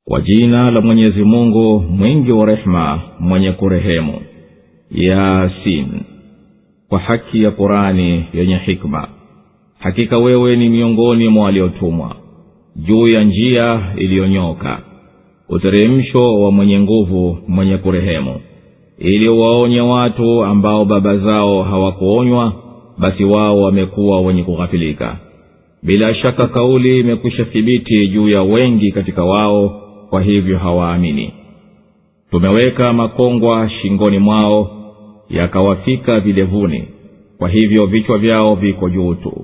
kwa jina la mwenyezi mungu mwingi wa rehema mwenye kurehemu yasin kwa haki ya qurani yenye hikma hakika wewe ni miongoni mwa waliotumwa juu ya njia iliyonyoka uteremsho wa mwenye nguvu mwenye kurehemu ili waonye watu ambao baba zao hawakuonywa basi wao wamekuwa wenye kughafilika bila shaka kauli imekwisha thibiti juu ya wengi katika wao kwa hivyo hawaamini tumeweka makongwa shingoni mwao yakawafika vilevuni kwa hivyo vichwa vyao viko juu tu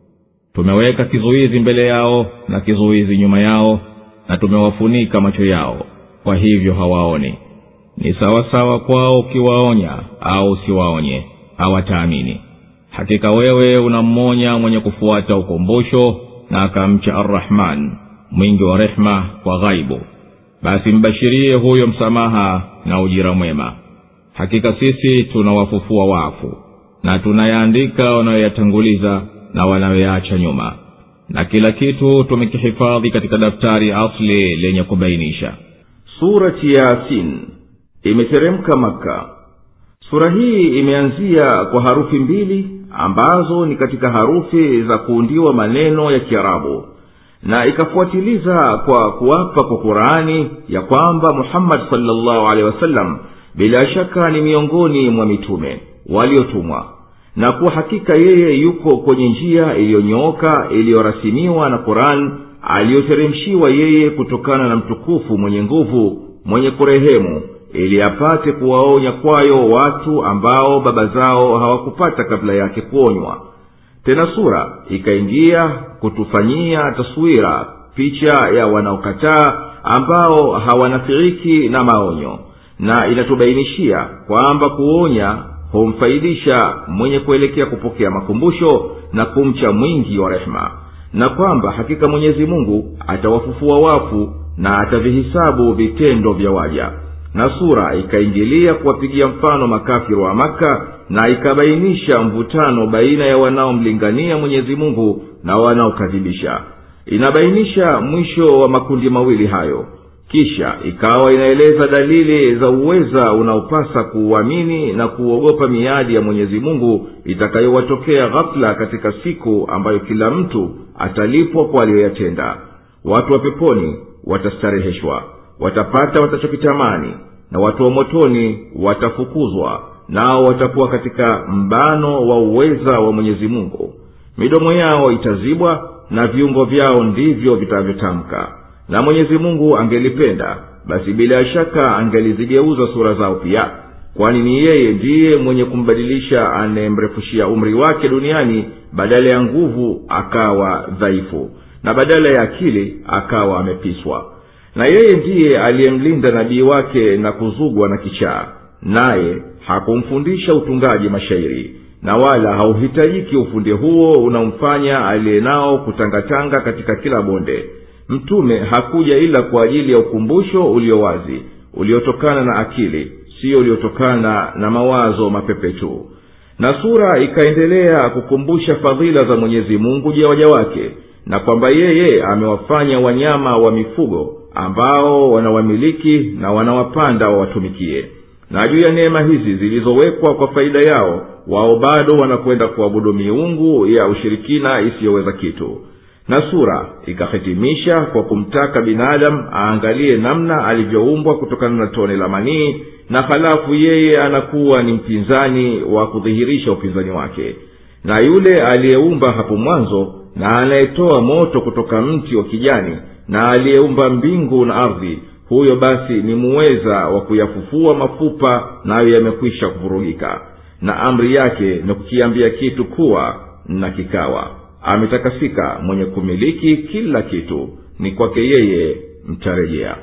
tumeweka kizuizi mbele yao na kizuizi nyuma yao na tumewafunika macho yao kwa hivyo hawaoni ni sawasawa kwao ukiwaonya au usiwaonye hawataamini hakika wewe unammonya mwenye kufuata ukumbusho na akamcha arrahman mwingi wa rehema kwa ghaibu basi mbashirie huyo msamaha na ujira mwema hakika sisi tunawafufua wafu na tunayaandika wanayoyatanguliza na wanayoyaacha nyuma na kila kitu tumekihifadhi katika daftari asli lenye kubainisha surati yasin imeteremka maka sura hii imeanzia kwa harufi mbili ambazo ni katika harufi za kuundiwa maneno ya kiarabu na ikafuatiliza kwa kuwapa kwa qurani ya kwamba muhammadi salllahu alehi wasallam bila shaka ni miongoni mwa mitume waliotumwa na kuwa hakika yeye yuko kwenye njia iliyonyooka iliyorasimiwa na quran aliyoteremshiwa yeye kutokana na mtukufu mwenye nguvu mwenye kurehemu ili apate kuwaonya kwayo watu ambao baba zao hawakupata kabla yake kuonywa tena sura ikaingia kutufanyia taswira picha ya wanaokataa ambao hawanafiriki na maonyo na inatubainishia kwamba kuonya humfaidisha mwenye kuelekea kupokea makumbusho na kumcha mwingi wa rehema na kwamba hakika mwenyezi mungu atawafufua wafu na atavihisabu vitendo vya waja na sura ikaingilia kuwapigia mfano makafiri wa maka na ikabainisha mvutano baina ya wanaomlingania mwenyezi mungu na wanaokadhibisha inabainisha mwisho wa makundi mawili hayo kisha ikawa inaeleza dalili za uweza unaopasa kuuamini na kuuogopa miadi ya mwenyezi mungu itakayowatokea ghafula katika siku ambayo kila mtu atalipwa kwa aliyoyatenda watu wa peponi watastareheshwa watapata watachokitamani na watu wa motoni watafukuzwa nao watakuwa katika mbano wa uweza wa mwenyezi mungu midomo yao itazibwa na viungo vyao ndivyo vitavyotamka na mwenyezi mungu angelipenda basi bila shaka angelizigeuza sura zao pia kwani ni yeye ndiye mwenye kumbadilisha anayemrefushia umri wake duniani badala ya nguvu akawa dhaifu na badala ya akili akawa amepiswa na yeye ndiye aliyemlinda nabii wake na kuzugwa na kichaa naye hakumfundisha utungaji mashairi na wala hauhitajiki ufundi huo unaomfanya aliye nao kutangatanga katika kila bonde mtume hakuja ila kwa ajili ya ukumbusho ulio wazi uliotokana na akili siyo uliotokana na mawazo mapepe tu na sura ikaendelea kukumbusha fadhila za mwenyezi mungu juu ya waja wake na kwamba yeye amewafanya wanyama wa mifugo ambao wanawamiliki na wanawapanda wawatumikie na juu ya neema hizi zilizowekwa kwa faida yao wao bado wanakwenda kuabudu miungu ya ushirikina isiyoweza kitu na sura ikahitimisha kwa kumtaka binadamu aangalie namna alivyoumbwa kutokana na tone la manii na halafu yeye anakuwa ni mpinzani wa kudhihirisha upinzani wake na yule aliyeumba hapo mwanzo na anayetoa moto kutoka mti wa kijani na aliyeumba mbingu na ardhi huyo basi ni muweza wa kuyafufua mafupa nayo yamekwisha kuvurugika na amri yake ni kukiambia kitu kuwa na kikawa ametakasika mwenye kumiliki kila kitu ni kwake yeye mtarejea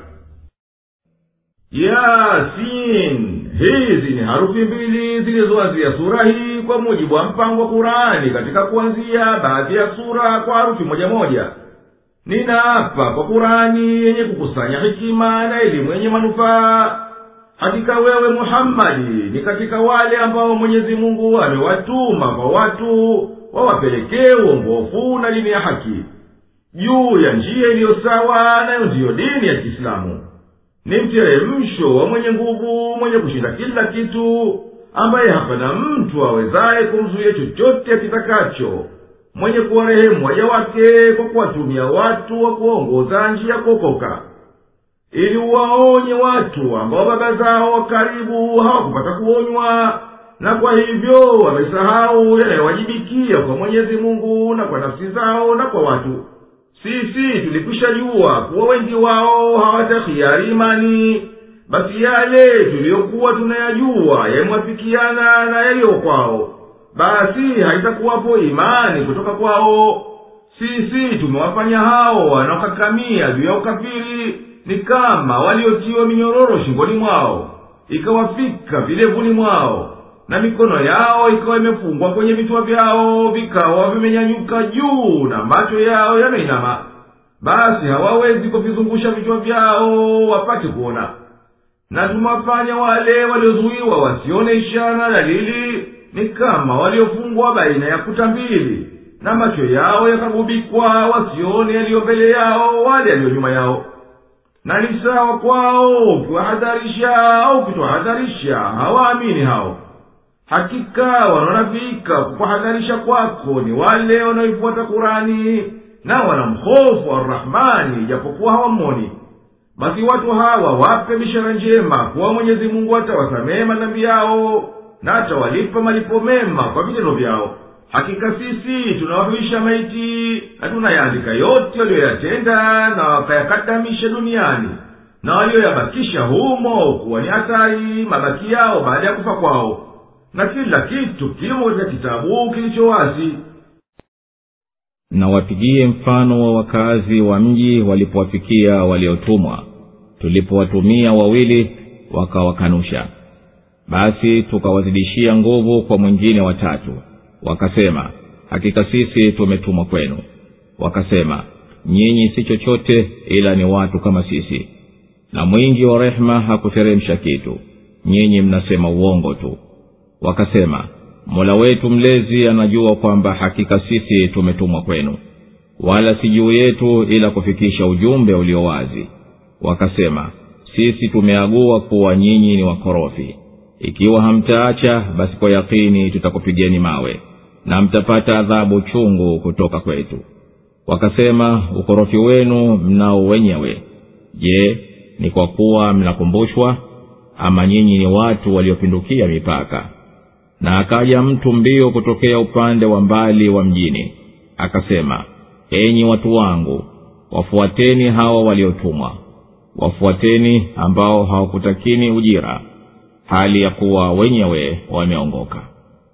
yasin hizi ni harufi mbili zilizoanzia sura hii kwa mujibu wa mpango wa kurani katika kuanzia baadhi ya sura kwa harufi moja moja ninaapa kwa kurani yenye kukusanya hikima na elimu yenye manufaa hakika wewe muhammadi ni katika wale ambao mwenyezi mungu amewatuma kwa watu wawapelekee uongofu na dini ya haki juu ya njia iliyo sawa nayo ndiyo dini ya kiislamu ni mteremsho wa mwenye nguvu mwenye kushinda kila kitu ambaye hapana mtu awezaye kumzuia chochote akitakacho mwenye kuwarehemu waja wake kwa kuwatumia watu wa kuongoza njia kuokoka ili uwaonye watu ambao baba zao wa karibu hawakupata kuonywa na kwa hivyo wamesahau yanayowajibikia kwa mwenyezi mungu na kwa nafsi zao na kwa watu sisi tulikwisha jua kuwa wengi wao hawatahiari imani basi yale tuliyokuwa tunayajua yamwafikiana na yaliyo kwao basi haitakuwapo imani kutoka kwao sisi tumewafanya hao wanaokakamia juu ya ukafiri ni kama waliotiwa minyororo shingoni mwao ikawafika vilevuni mwao na mikono yao ikawa imefungwa kwenye vichwa vyao vikawa vimenyanyuka juu na macho yao yameinama basi hawawezi kuvizungusha vichwa vyao wapate kuona na tumewafanya wale waliozuiwa wasione ishara dalili ni kama waliofungwa baina ya kuta mbili na macho yao yakagubikwa wasione yaliyo mbele yao wale yaliyo nyuma yao na ni sawa kwao ukiwahadharisha au ukitwahadharisha hawaamini hao hakika wanaonafika kukuhadharisha kwako ni wale wanaoifuata kurani na wanamhofu arrahmani ijapokuwa hawamoni basi watu hawa wape bishara njema kuwa mwenyezi mungu atawasamehe madhambi yao na atawalipa malipo mema kwa vitendo vyao hakika sisi tunawahuisha maiti na tunayaandika yote waliyoyatenda na wakayakadamisha duniani na walioyabakisha humo kuwa ni hatari mabaki yao baada ya kufa kwao na kila kitu kimo katika kitabu kilicho wazi na wapigie mfano wa wakazi wa mji walipowafikia waliotumwa tulipowatumia wawili wakawakanusha basi tukawazidishia nguvu kwa mwingine watatu wakasema hakika sisi tumetumwa kwenu wakasema nyinyi si chochote ila ni watu kama sisi na mwingi wa rehema hakuteremsha kitu nyinyi mnasema uongo tu wakasema mola wetu mlezi anajua kwamba hakika sisi tumetumwa kwenu wala si juu yetu ila kufikisha ujumbe ulio wazi wakasema sisi tumeagua kuwa nyinyi ni wakorofi ikiwa hamtaacha basi kwa yakini tutakupigeni mawe na mtapata adhabu chungu kutoka kwetu wakasema ukorofi wenu mnao wenyewe je ni kwa kuwa mnakumbushwa ama nyinyi ni watu waliopindukia mipaka na akaja mtu mbio kutokea upande wa mbali wa mjini akasema enyi watu wangu wafuateni hawa waliotumwa wafuateni ambao hawakutakini ujira hali ya kuwa wenyewe wameongoka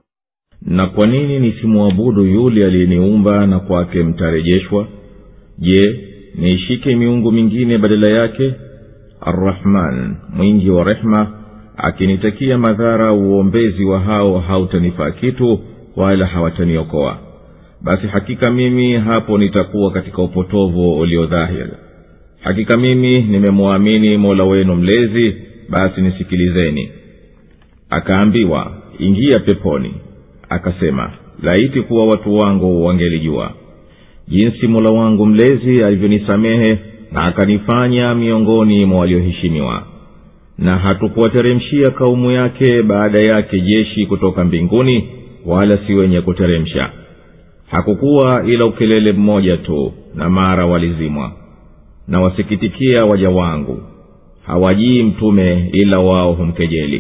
na kwa nini nisimwabudu yule aliyeniumba na kwake mtarejeshwa je niishike miungu mingine badala yake arrahman mwingi wa rehma akinitakia madhara uombezi wa hao hautanifaa kitu wala hawataniokoa basi hakika mimi hapo nitakuwa katika upotovu uliodhahiri hakika mimi nimemwamini mola wenu mlezi basi nisikilizeni akaambiwa ingia peponi akasema laiti kuwa watu wangu wangelijua jinsi mola wangu mlezi alivyonisamehe na akanifanya miongoni mwa walioheshimiwa na hatukuwateremshia kaumu yake baada yake jeshi kutoka mbinguni wala si wenye kuteremsha hakukuwa ila ukelele mmoja tu na mara walizimwa na wasikitikia waja wangu hawajii mtume ila wao humkejeli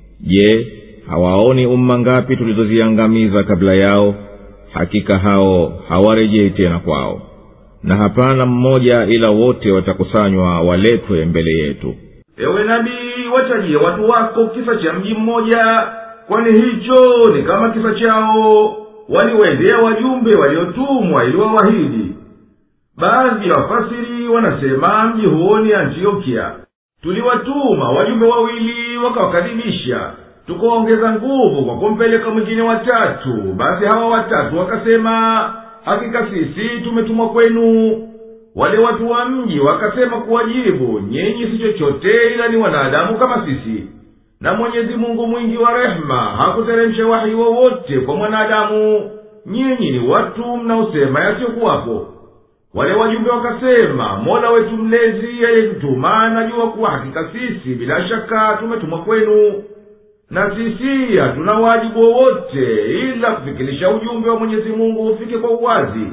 je hawaoni umma ngapi tulizoziangamiza kabla yao hakika hao hawarejei tena kwao na hapana mmoja ila wote watakusanywa waletwe mbele yetu ewe nabii watajie watu wako kisa cha mji mmoja kwani hicho ni kama kisa chao waliwendea wajumbe waliotumwa ili wawahidi baadhi ya wafasiri wanasema mji huo ni antiokia tuliwatuma wajumbe wawili wakawakadhibisha tukaongeza nguvu kwa kumpeleka mwingine watatu basi hawa watatu wakasema hakika sisi tumetumwa kwenu wale watu wa mji wakasema kuwajibu nyinyi si chochote ila ni wanadamu kama sisi na mwenyezi mungu mwingi wa rehema hakuteremsha wahi wowote kwa mwanadamu nyinyi ni watu mnaosema yasiyokuwapo wale wajumbe wakasema mola wetu mlezi aliyetutuma anajua kuwa hakika sisi bila shaka tumetumwa kwenu na sisi hatuna wajibu wowote ila kufikirisha ujumbe wa mwenyezi mungu ufike kwa uwazi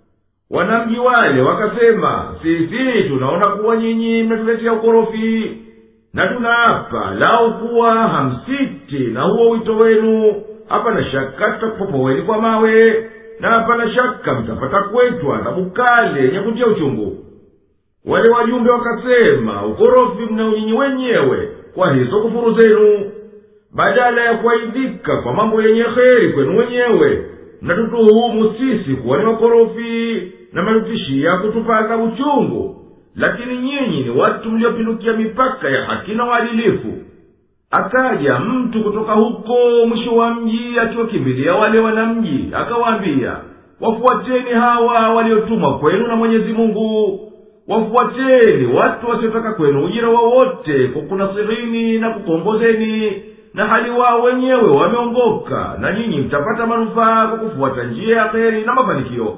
wanamji wale wakasema sisi tunaona kuwa nyinyi mnatuletea ukorofi na tunaapa lau kuwa hamsiti na huo wito wenu hapana shaka tutakupopoweni kwa mawe na hapana shaka mtapata kwetu adhabu kale yenye kutia uchungu wale wajumbe wakasema ukorofi mnao nyinyi wenyewe kwa hizo kufuru zenu badala ya kuaidhika kwa mambo yenye heri kwenu wenyewe mnatutuhumu sisi kuwa ni wakorofi na mnatutishia kutupa adhabu chungu lakini nyinyi ni watu mliopindukia mipaka ya haki na uadilifu akaja mtu kutoka huko mwisho wa mji akiwakimbilia wale wanamji akawaambia wafuateni hawa waliotumwa kwenu na mwenyezi mungu wafuateni watu wasiotaka kwenu ujira wowote kwa kunasirini na kukuongozeni na hali wao wenyewe wameongoka na nyinyi mtapata manufaa kwa kufuata njia ya heri na mafanikio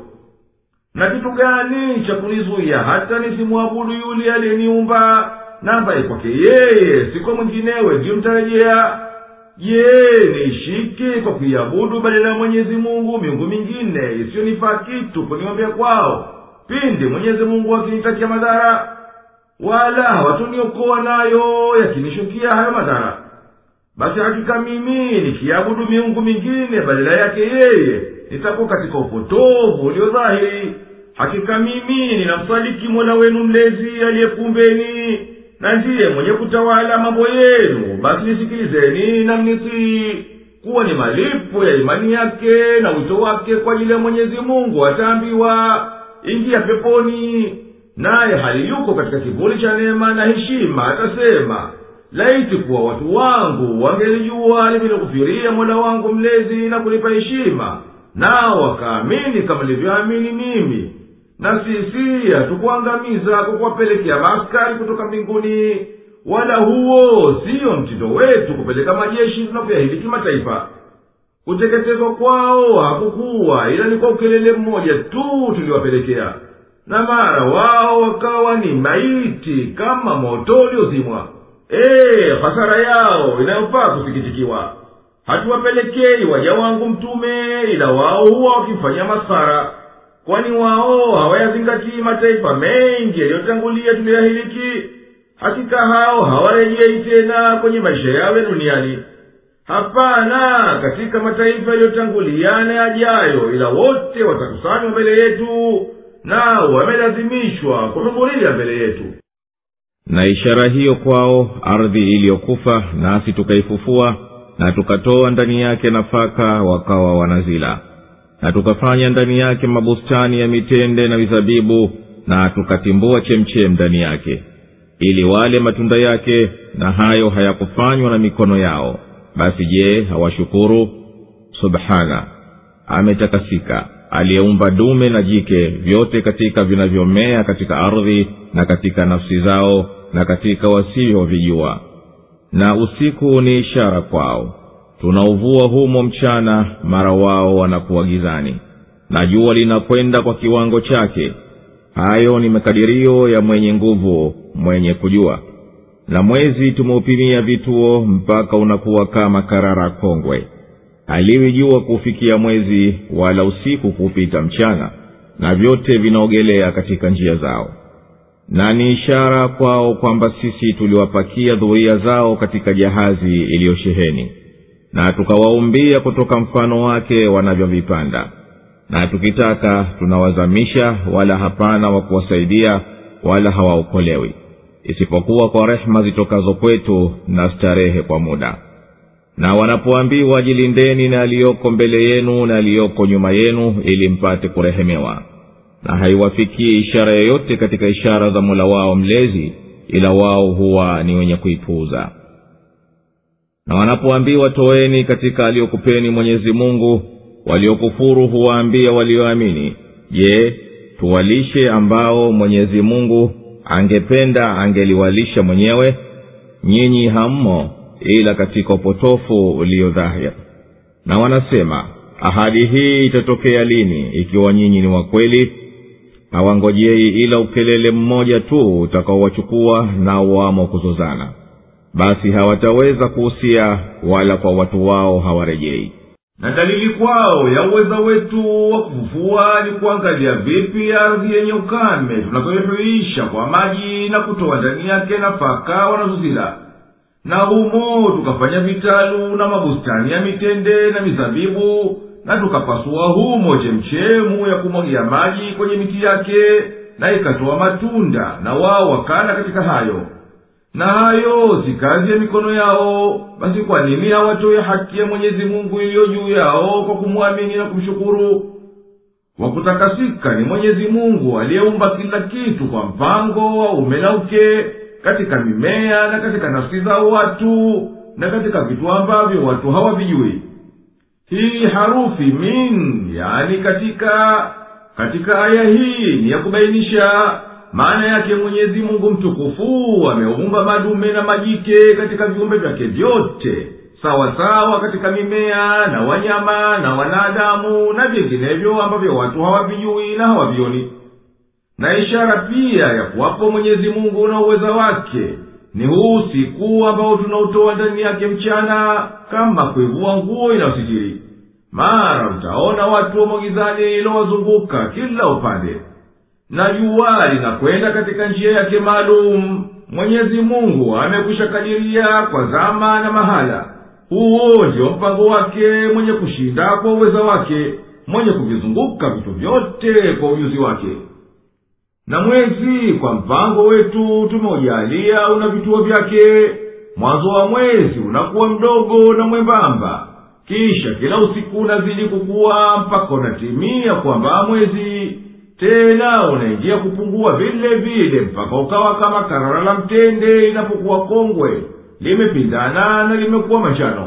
na kitu gani cha kunizuia hata nisimwabudu yule aliyeniumba na ambaye kwake yeye si kwa mwinginewe ndiyo mtarejea je niishike kwa kuiabudu badala ya mwenyezi mungu miungu mingine isiyonifaa kitu kuniombea kwao pindi mwenyezi mungu akinitakia madhara wala hawatuniokoa nayo yakinishukia hayo madhara basi hakika mimi nikiabudu miungu mingine badala yake yeye nitakuwa katika upotovu ulio dhahiri hakika mimi ninamsadiki mola wenu mlezi aliyekumbeni na ndiye mwenye kutawala mambo yenu basi nisikilizeni na mnitii kuwa ni malipo ya imani yake na wito wake kwa ajili ya mwenyezi mungu ataambiwa ingia peponi naye hali yuko katika kivuli cha neema na heshima atasema laiti kuwa watu wangu wangelijua livilikufiria mola wangu mlezi na kunipa heshima nao wakaamini kama nilivyoamini mimi na sisi hatukuangamiza kwa kuwapelekea maaskari kutoka mbinguni wala huo siyo mtindo wetu kupeleka majeshi tunavyoahidi kimataifa kuteketezwa kwao hakukuwa ila ni kwa ukelele mmoja tu tuliwapelekea na mara wao wakawa ni maiti kama moto uliozimwa ee hasara yao inayofaa kusikitikiwa hatuwapelekei waja wangu mtume ila wao huwa wakimfanyia masara kwani wao hawayazingatii mataifa mengi yaliyotangulia tuliyoyahiliki hakika hao hawarejei tena kwenye maisha yao ya duniani hapana katika mataifa yaliyotangulia na yajayo ila wote watakusanywa mbele yetu nao wamelazimishwa kuhudhuria mbele yetu na ishara hiyo kwao ardhi iliyokufa nasi tukaifufua na tukatoa ndani yake nafaka wakawa wanazila na tukafanya ndani yake mabustani ya mitende na mizabibu na tukatimbua chemchem ndani yake ili wale matunda yake na hayo hayakufanywa na mikono yao basi je hawashukuru subhana ametakasika aliyeumba dume na jike vyote katika vinavyomea katika ardhi na katika nafsi zao na katika wasivyovijua na usiku ni ishara kwao tunauvua humo mchana mara wao wanakuwa gizani na jua linakwenda kwa kiwango chake hayo ni makadirio ya mwenye nguvu mwenye kujua na mwezi tumeupimia vituo mpaka unakuwa kama karara kongwe haliwi jua kuufikia mwezi wala usiku kuupita mchana na vyote vinaogelea katika njia zao na ni ishara kwao kwamba sisi tuliwapakia dhuria zao katika jahazi iliyosheheni na tukawaumbia kutoka mfano wake wanavyovipanda na tukitaka tunawazamisha wala hapana wa kuwasaidia wala hawaokolewi isipokuwa kwa rehema zitokazo kwetu na starehe kwa muda na wanapoambiwa jilindeni na aliyoko mbele yenu na aliyoko nyuma yenu ili mpate kurehemewa na haiwafikii ishara yoyote katika ishara za mola wao mlezi ila wao huwa ni wenye kuipuuza na wanapoambiwa toeni katika aliyokupeni mwenyezi mungu waliokufuru huwaambia walioamini je tuwalishe ambao mwenyezi mungu angependa angeliwalisha mwenyewe nyinyi hammo ila katika upotofu ulio dhahir na wanasema ahadi hii itatokea lini ikiwa nyinyi ni wakweli hawangojei ila ukelele mmoja tu utakaowachukua na wamo kuzozana basi hawataweza kuhusia wala kwa watu wao hawarejei na dalili kwao ya uweza wetu wa kufufua ni kuangalia vipi ardhi yenye ukame tunavyoihuisha kwa maji na kutoa ndani yake nafaka wanazozila na humo tukafanya vitalu na mabustani ya mitende na mizabibu na tukapasua humo chemchemu ya kumwagia maji kwenye miti yake na ikatoa matunda na wao wakala katika hayo na hayo si kazi ya mikono yao basi kwa nini hawatoe haki ya mwenyezi mungu iliyo juu yao kwa kumwamini na kumshukuru wakutakasika ni mwenyezi mungu aliyeumba kila kitu kwa mpango wa ume na uke katika mimea na katika nafsi za watu na katika vitu ambavyo watu hawavijui hii harufi min yani katika katika aya hii ni ya kubainisha maana yake mwenyezi mungu mtukufu ameumba madume na majike katika viumbe vyake vyote sawa sawa katika mimea na wanyama na wanadamu na vinginevyo ambavyo watu hawavijui na hawavioni na ishara pia ya kuwapo mwenyezi mungu na uweza wake ni huu usiku ambao tunautoa ndani yake mchana kama kuivua nguo inayositiri mara utaona watu wamwagizani ilowazunguka kila upande na jua linakwenda katika njia yake maalum mwenyezi mungu amekwisha kadiria kwa zama na mahala huo ndio mpango wake mwenye kushinda kwa uweza wake mwenye kuvizunguka vitu vyote kwa ujuzi wake na mwezi kwa mpango wetu tumeujalia una vituo vyake mwanzo wa mwezi unakuwa mdogo na mwembamba kisha kila usiku unazidi kukuwa mpaka unatimia kwamba mwezi tena unaingia kupungua vile vile mpaka ukawa kama karara la mtende linapokuwa kongwe limepindana na limekuwa manjano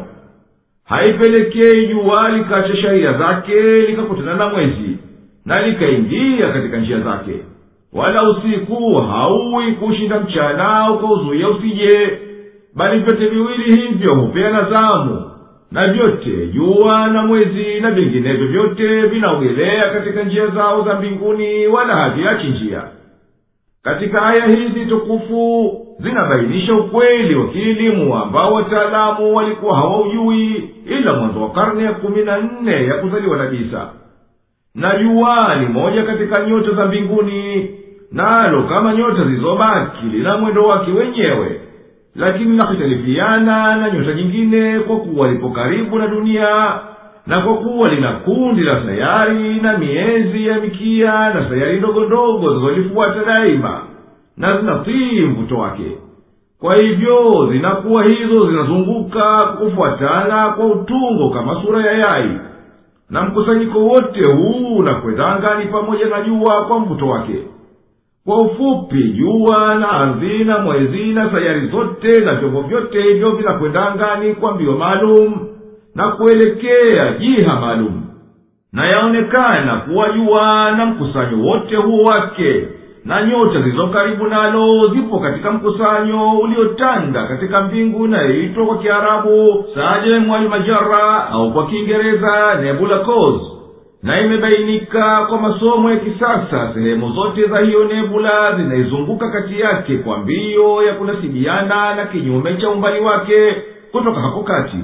haipelekei jua likacha sharia zake likakutana na mwezi na likaingia katika njia zake wala usiku hauwi kushinda mchana ukauzuia usije bali vyote viwili hivyo hupeana zamu na vyote jua na mwezi na vinginevyo vyote vinaogelea katika njia zao za mbinguni wala haviachi njia katika aya hizi tukufu zinabainisha ukweli wa kielimu ambao wataalamu walikuwa hawaujui ila mwanzo wa karne ya kumi na nne ya kuzaliwa na bisa na jua ni moja katika nyota za mbinguni nalo kama nyota zilizobaki lina mwendo wake wenyewe lakini linahitalifiana na nyota nyingine kwa kuwa lipo karibu na dunia na kwa kuwa lina kundi la sayari na miezi ya mikia na sayari ndogo ndogo zinazolifuata daima na zinatii mvuto wake kwa hivyo zinakuwa hizo zinazunguka kufuatana kwa utungo kama sura ya yai na mkusanyiko wote huu unakwenda angani pamoja na jua kwa mvuto wake kwa ufupi jua na ardhi na mwezi na sayari zote na vyombo vyote hivyo vinakwenda angani kwa mbio maalum na kuelekea jiha maalum na yaonekana kuwa jua na mkusanyo wote huo wake na nyota zilizo karibu nalo zipo katika mkusanyo uliotanda katika mbingu inayoitwa kwa kiarabu sajem almajara au kwa kiingereza nebula cause na imebainika kwa masomo ya kisasa sehemu zote za hiyo nebula zinaizunguka kati yake kwa mbio ya kunasibiana na kinyume cha umbali wake kutoka hapo kati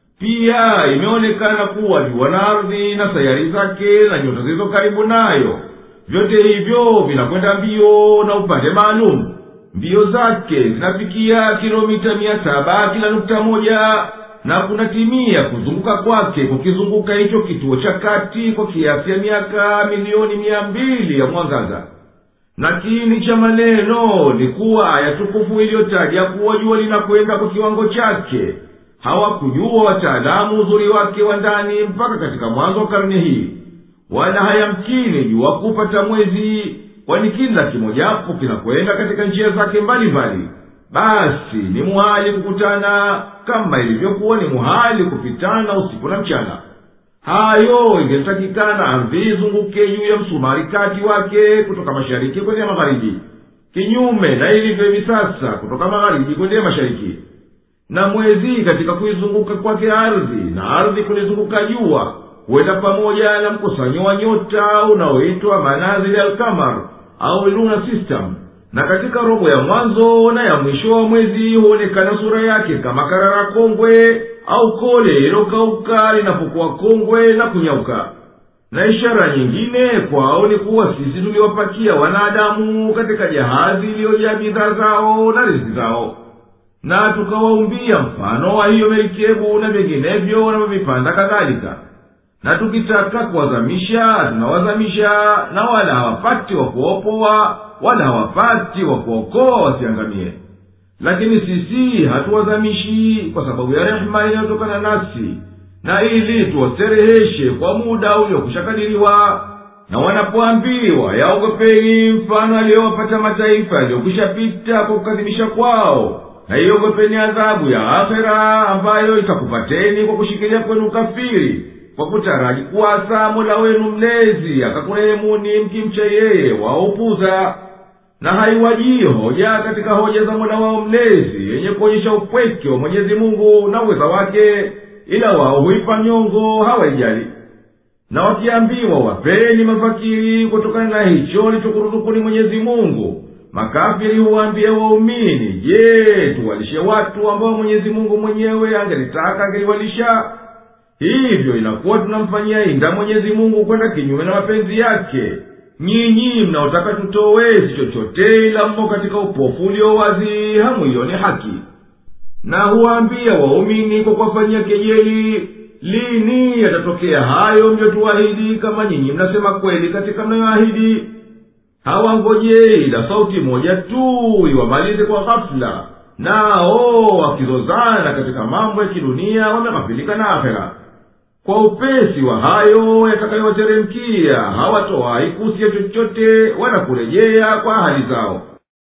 pia imeonekana kuwa jua na ardhi na sayari zake na nyota zilizo karibu nayo vyote hivyo vinakwenda mbio na upande maalum mbio zake zinafikia kilomita mia saba kila nukta moja na kunatimia kuzunguka kwake kukizunguka hicho kituo cha kati kwa kiasi ya miaka milioni mia mbili ya mwangaza na kiini cha maneno ni kuwa aya tukufu iliyotaja kuwa jua linakwenda kwa kiwango chake hawakujua wataalamu uzuri wake wa ndani mpaka katika mwanzo wa karne hii wala hayamkini jua kupata mwezi kwani kila kimojapo kinakwenda katika njia zake mbalimbali basi ni muhali kukutana kama ilivyokuwa ni muhali kupitana usiku na mchana hayo ingetakikana ardhi izunguke juu ya msumari kati wake kutoka mashariki kwendea magharibi kinyume na ilivyo hivi sasa kutoka magharibi kwendea mashariki na mwezi katika kuizunguka kwake ardhi na ardhi kulizunguka jua huenda pamoja na mkusanyo wa nyota unaoitwa manazili alkamar au luna system na katika robo ya mwanzo na ya mwisho wa mwezi huonekana sura yake kama karara kongwe au kole ililokauka linapokuwa kongwe na kunyauka na ishara nyingine kwao ni kuwa sisi tuliwapakia wanadamu katika jahazi iliyojaa bidhaa zao na riziki zao na tukawaumbia mfano wa hiyo merikebu na vinginevyo wanavyovipanda kadhalika na tukitaka kuwazamisha tunawazamisha na wala hawapati wa kuopoa wala hawapati wa kuokoa wasiangamie lakini sisi hatuwazamishi kwa sababu ya rehema inayotokana nafsi na ili tuwastereheshe kwa muda uliokushakadiriwa na wanapoambiwa yaogopeni mfano aliyowapata mataifa yaliyokwishapita kwa kukadhibisha kwao na iogopeni adhabu ya akhera ambayo itakupateni kwa kushikilia kwenu kafiri kwa kutaraji kuwasa mola wenu mlezi akakurehemuni mkimcha yeye waupuza na haiwajii hoja katika hoja za mola wao mlezi yenye kuonyesha upweke wa mwenyezi mungu na uweza wake ila wao huipa nyongo hawaijali na wakiambiwa wapeni mafakiri kutokana na hicho lichokuruzukuni mwenyezi mungu makafiri huwaambia waumini je tuwalishe watu ambao mwenyezi mungu mwenyewe angelitaka angeliwalisha hivyo inakuwa tunamfanyia inda mwenyezi mungu kwenda kinyume na mapenzi yake nyinyi mnaotaka tutowezi chochote ila mmo katika upofu ulio wazi hamwioni haki na huwaambia waumini kwa kuwafanyia kejeli lini yatatokea hayo mliyotuahidi kama nyinyi mnasema kweli katika mnayoahidi hawangojei ila sauti moja tu iwamalize kwa ghafula nao wakizozana katika mambo ya kidunia wameghafilika na akhera kwa upesi wa hayo yatakayowateremkia hawatowahi kusiya chochote wala kurejea kwa hali zao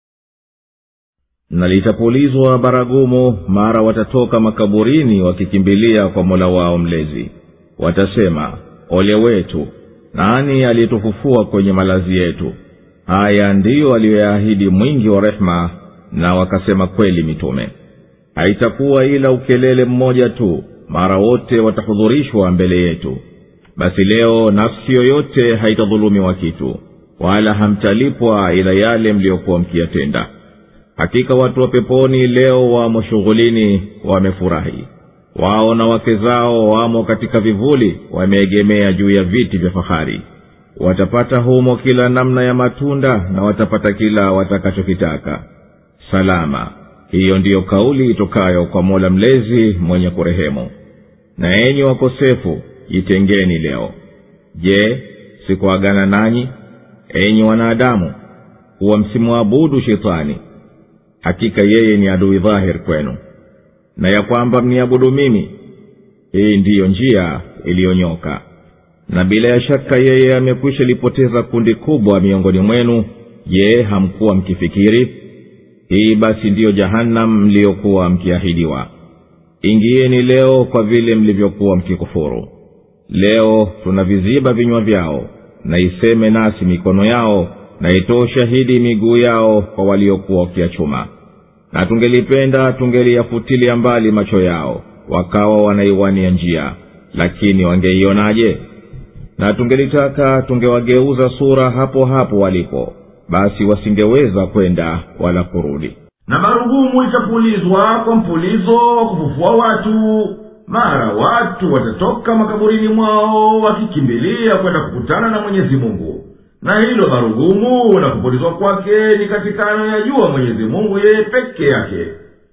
na litapulizwa baragumu mara watatoka makaburini wakikimbilia kwa mola wao mlezi watasema ole wetu nani aliyetufufua kwenye malazi yetu haya ndiyo aliyoyaahidi mwingi wa rehema na wakasema kweli mitume haitakuwa ila ukelele mmoja tu mara wote watahudhurishwa mbele yetu basi leo nafsi yoyote haitadhulumiwa kitu wala hamtalipwa ila yale mliyokuwa mkiyatenda hakika watu wa peponi leo wamo shughulini wamefurahi wao na wake zao wamo katika vivuli wameegemea juu ya viti vya fahari watapata humo kila namna ya matunda na watapata kila watakachokitaka salama hiyo ndiyo kauli itokayo kwa mola mlezi mwenye kurehemu na enyi wakosefu jitengeni leo je sikuagana nanyi enyi wanadamu kuwa msimwabudu shetani hakika yeye ni adui dhahir kwenu na ya kwamba mniabudu mimi hii ndiyo njia iliyonyoka na bila ya shaka yeye amekwisha lipoteza kundi kubwa miongoni mwenu je hamkuwa mkifikiri hii basi ndiyo jahannam mliyokuwa mkiahidiwa ingieni leo kwa vile mlivyokuwa mkikufuru leo tunaviziba vinywa vyao na iseme nasi mikono yao na itoe shahidi miguu yao kwa waliokuwa wakiachuma na tungelipenda tungeliyafutilia mbali macho yao wakawa wanaiwania njia lakini wangeionaje na tungelitaka tungewageuza sura hapo hapo walipo basi wasingeweza kwenda wala kurudi na marugumu itapulizwa kwa mpulizo wa kufufua watu mara watu watatoka makaburini mwao wakikimbilia kwenda kukutana na mwenyezi mungu na hilo marugumu na kupulizwa kwake ni katika anayoyajua mwenyezi mungu yeye peke yake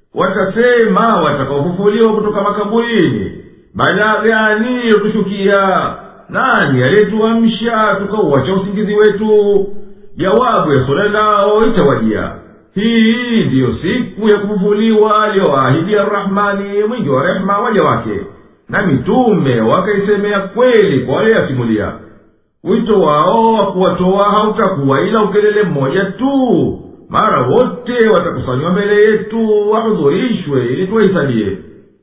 watasema watakaofufuliwa kutoka makaburini balaa gani yotushukia nani aliyetuamsha tukauacha usingizi wetu jawabu ya swala lao itawajia hii ndiyo siku ya kufufuliwa aliyoahidia rahmani mwingi wa rehema waja wake na mitume wakaisemea kweli kwa walioyasimulia wito wao wa kuwatoa hautakuwa ila ukelele mmoja tu mara wote watakusanywa mbele yetu wahudhurishwe ili tuwahesabie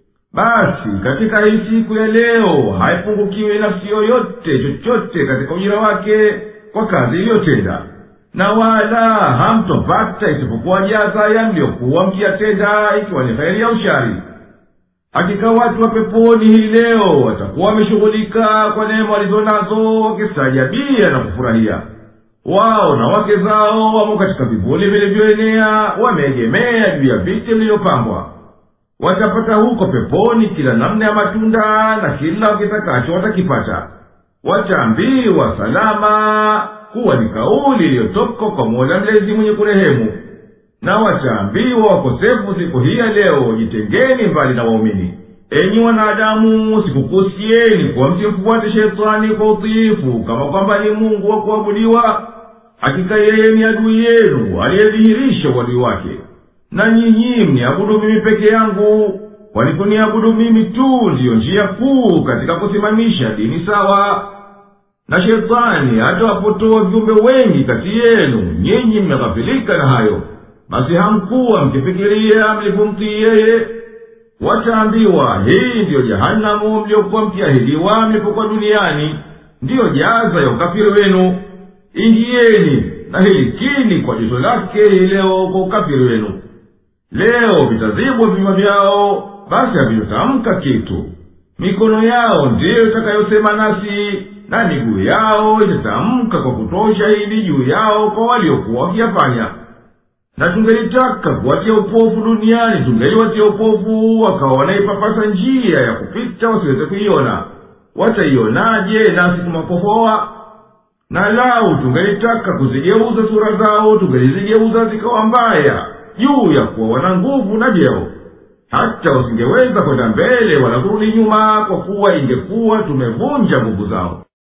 basi katika hii siku ya leo haipungukiwi nafsi yoyote chochote katika ujira wake kwa kazi iliyotenda na wala hamtopata isipokuwa jaza ya mliyokuwa mkiyatenda ikiwa ni heri ya ushari hakika watu wa peponi hii leo watakuwa wameshughulika kwa neema walizo nazo wakistaajabia na kufurahia wao na wake zao wamo katika vivuli vilivyoenea wameegemea juu ya viti vilivyopambwa watapata huko peponi kila namna ya matunda na kila wakitakacho watakipata wataambiwa salama kuwa ni kauli iliyotoka kwa mola mlezi mwenye kurehemu na wataambiwa wakosefu siku hii ya leo jitengeni mbali na waumini enyi wanadamu sikukusieni kuwa msimfuate shetani kwa utiifu kama kwamba ni mungu wa kuabudiwa hakika yeye ni adui yenu aliyedhihirisha uadui wake na nyinyi mniabudu mimi peke yangu kwani kuniabudu mimi tu ndiyo njia kuu katika kusimamisha dini sawa na shetani atawapotoa viumbe wengi kati yenu nyinyi mmeghafilika na hayo basi hamkuwa mkifikiria mlipomtii yeye wataambiwa hii ndiyo jahanamu mliokuwa mkiahidiwa mlipokuwa duniani ndiyo jaza ya ukafiri wenu ingieni na hilikini kwa joto lake hii leo kwa ukafiri wenu leo vitazibwa vinywa vyao basi havitotamka kitu mikono yao ndiyo itakayosema nasi na miguu yao itatamka kwa kutoa shahidi juu yao kwa waliokuwa wakiyafanya na tungelitaka kuwatia upofu duniani tungeliwatia upofu wakawa wanaipapasa njia ya kupita wasiweze kuiona wataionaje nasi tumapofoa na lau tungelitaka kuzigeuza sura zao tungelizigeuza zikawa mbaya juu ya kuwa wana nguvu na vyeo hata wasingeweza kwenda mbele wala kurudi nyuma kwa kuwa ingekuwa tumevunja nguvu zao